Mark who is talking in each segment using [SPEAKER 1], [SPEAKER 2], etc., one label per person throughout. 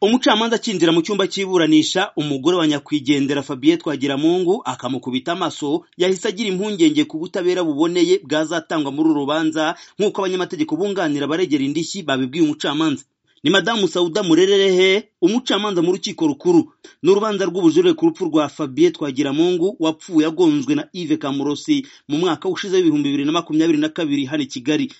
[SPEAKER 1] umucamanza akinjira mu cyumba cy'iburanisha umugore wa nyakwigendera Fabien Twagiramungu akamukubita amaso yahise agira impungenge ku butabera buboneye bwazatangwa muri uru rubanza nk'uko abanyamategeko bunganira baregera indishyi babibwiye umucamanza ni madamu Sauda Murererehe umucamanza mu rukiko rukuru ni urubanza rw'ubujurire ku rupfu rwa Fabien Twagiramungu wapfuye agonzwe na Yves Kamurosi mu mwaka ushize w'ibihumbi bibiri na makumyabiri na kabiri hano i Kigali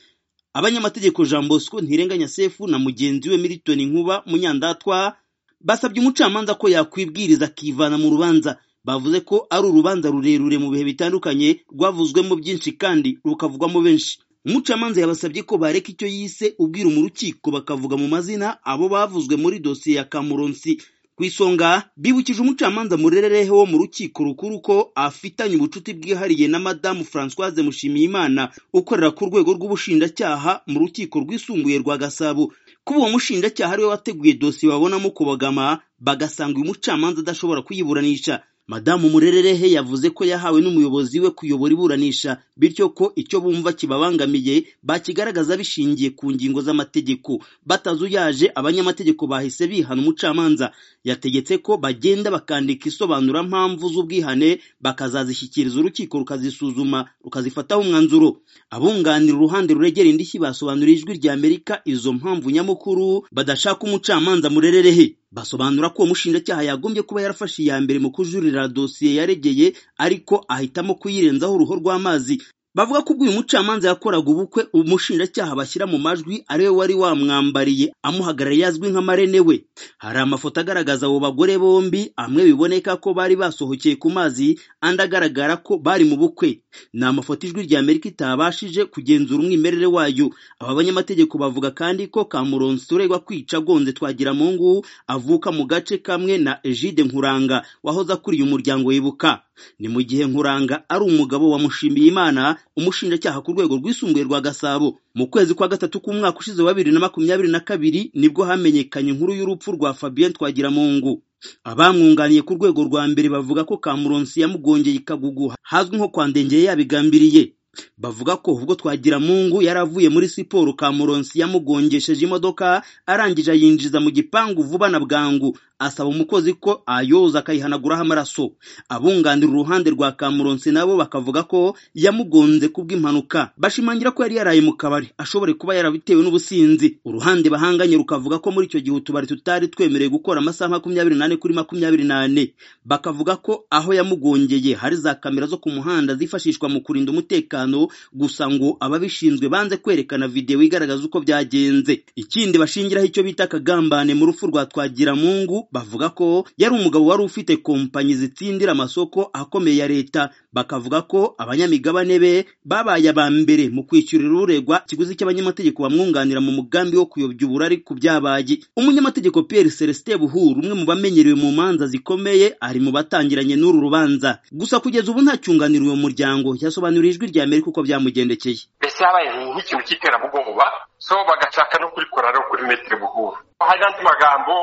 [SPEAKER 1] abanyamategeko Jean Bosco Ntirenganya Sefu na mugenzi we Milton Nkuba Munyandatwa basabye umucamanza ko yakwibwiriza akivana mu rubanza bavuze ko ari urubanza rurerure mu bihe bitandukanye rwavuzwemo byinshi kandi rukavugwamo benshi umucamanza yabasabye ko bareka icyo yise ubwira mu rukiko bakavuga mu mazina abo bavuzwe muri dosiye ya Kamuronsi ku isonga bibukije umucamanza murerereho wo mu rukiko rukuru ko afitanye ubucuti bwihariye na madamu Françoise Mushimiyimana ukorera ku rwego rw'ubushinjacyaha mu rukiko rwisumbuye rwa Gasabo kuba uwo mushinjacyaha ariwe wateguye dosiye babonamo kubagama bagasanga uyu mucamanza adashobora kuyiburanisha madamu murererehe yavuze ko yahawe n'umuyobozi we kuyobora iburanisha bityo ko icyo bumva kibabangamiye bakigaragaza bishingiye ku ngingo z'amategeko batazuyaje abanyamategeko bahise bihana umucamanza yategetse ko bagenda bakandika isobanurampamvu z'ubwihane bakazazishyikiriza urukiko rukazisuzuma rukazifataho umwanzuro abunganira uruhande ruregera indishyi basobanura ijwi rya amerika izo mpamvu nyamukuru badashaka umucamanza murererehe basobanura ko uwo mushinjacyaha yagombye kuba yarafashe iya mbere mu kujurira dosiye yaregeye ariko ahitamo kuyirenzaho uruhu rw'amazi bavuga ko ubwo uyu mucamanza yakoraga ubukwe umushinjacyaha bashyira mu majwi ariwe wari wamwambariye amuhagarariye azwi nka marene we hari amafoto agaragaza abo bagore bombi amwe biboneka ko bari basohokeye ku mazi andi agaragara ko bari mu bukwe ni amafoto ijwi rya amerika itabashije kugenzura umwimerere wayo aba banyamategeko bavuga kandi ko kamuronsi uregwa kwica agonze twagiramungu avuka mu gace kamwe na egide nkuranga wahoze akuriye umuryango wibuka ni mu gihe nkuranga ari umugabo wamushimiye imana umushinjacyaha ku rwego rwisumbuye rwa gasabo mu kwezi kwa gatatu k'umwaka ushize wa bibiri na makumyabiri na kabiri nibwo hamenyekanye inkuru y'urupfu rwa fabien twagiramungu abamwunganiye ku rwego rwa mbere bavuga ko kamuronsi yamugongeye ikagugu hazwi nko kwa ndengeye yabigambiriye bavuga ko ubwo twagiramungu yari avuye muri siporo kamuronsi yamugongesheje imodoka arangije ayinjiza mu gipangu vuba na bwangu asaba umukozi ko ayoza akayihanaguraho amaraso abunganira uruhande rwa kamuronsi nabo bakavuga ko yamugonze kubw'impanuka bashimangira ko yari yaraye mu kabari ashobore kuba yarabitewe n'ubusinzi uruhande bahanganye rukavuga ko muri icyo gihe utubari tutari twemerewe gukora amasaha makumyabiri n'ane kuri makumyabiri n'ane bakavuga ko aho yamugongeye hari za kamera zo ku muhanda zifashishwa mu kurinda umutekano gusa ngo ababishinzwe banze kwerekana videwo igaragaza uko byagenze ikindi bashingiraho icyo bita akagambane mu rupfu rwa twagiramungu bavuga ko yari umugabo wari ufite kompanyi zitsindira amasoko akomeye ya leta bakavuga ko abanyamigabane be babaye aba mbere mu kwishyurira uregwa ikiguzi cy'abanyamategeko bamwunganira mu mugambi wo kuyobya uburari ku byabaye umunyamategeko Pierre Celestin Buhuru umwe mu bamenyerewe mu manza zikomeye ari mu batangiranye n'uru rubanza gusa kugeza ubu nta cyunganira uwo muryango yasobanuriye ijwi rya Amerika uko byamugendekeye
[SPEAKER 2] mbese habaye nk'ikintu cy'iterabwoba so bagashaka no kurikoreraho kuri metero buhuru hari n'andi magambo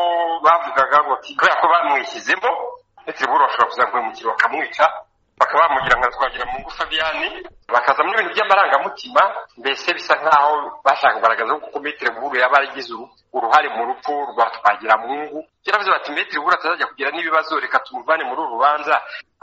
[SPEAKER 2] bavugaga ngo kubera ko bamwishyizemo metero buhuru bashobora kuzamuhemukira bakamwica bakaba bamugira nka twagira mu ngufu abiyani bakazamo ibintu by'amarangamutima mbese bisa nk'aho bashaka kugaragaza ko metero buhuru yaba yaragize uruhare mu rupfu rwa twagiramungu yaravuze bati metero buhuru atazajya kugira n'ibibazo reka tumuvane muri uru rubanza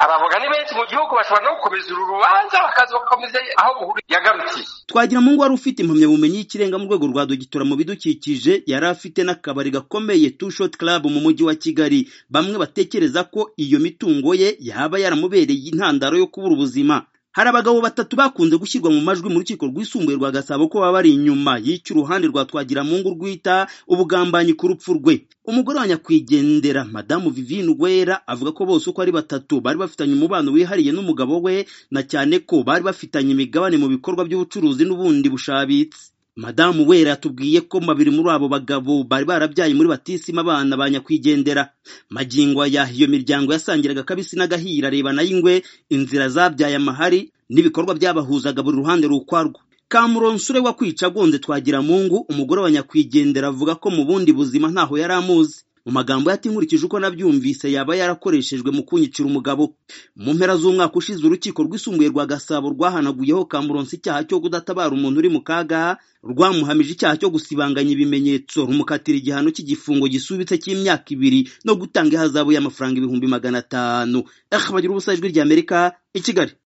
[SPEAKER 2] abavuga ni benshi mu gihugu bashobora no gukomeza uru rubanza bakaza bagakomeza aho buhuru yagarukiye
[SPEAKER 1] twagiramungu wari ufite impamyabumenyi y'ikirenga mu rwego rwa dogitora mu bidukikije yari afite n'akabari gakomeye two shot club mu mujyi wa kigali bamwe batekereza ko iyo mitungo ye yaba yaramubereye intandaro yo kubura ubuzima hari abagabo batatu bakunze gushyirwa mu majwi mu rukiko rwisumbuye rwa gasabo ko baba bari inyuma y'icy'uruhande rwa twagiramungu rwita ubugambanyi ku rupfu rwe umugore wa nyakwigendera madamu vivine Uwera avuga ko bose uko ari batatu bari bafitanye umubano wihariye n'umugabo we na cyane ko bari bafitanye imigabane mu bikorwa by'ubucuruzi n'ubundi bushabitse madamu wera yatubwiye ko babiri muri abo bagabo bari barabyaye muri batisima abana ba nyakwigendera magingo aya iyo miryango yasangiraga akabisi n'agahira areba nayo ingwe inzira zabyaye amahari n'ibikorwa byabahuzaga buri ruhande rukwarwo kamuronsure wa kwica agonze twagiramungu umugore wa nyakwigendera avuga ko mu bundi buzima ntaho yari amuzi mu magambo ye ati nkurikije uko nabyumvise yaba yarakoreshejwe mu kunyicira umugabo mu mpera z'umwaka ushize urukiko rwisumbuye rwa gasabo rwahanaguyeho kamuronsi icyaha cyo kudatabara umuntu uri mu kaga rwamuhamije icyaha cyo gusibanganya ibimenyetso rumukatira igihano cy'igifungo gisubitse cy'imyaka ibiri no gutanga ihazabu y'amafaranga ibihumbi magana atanu ehe bagira ubusajwi ry'amerika i kigali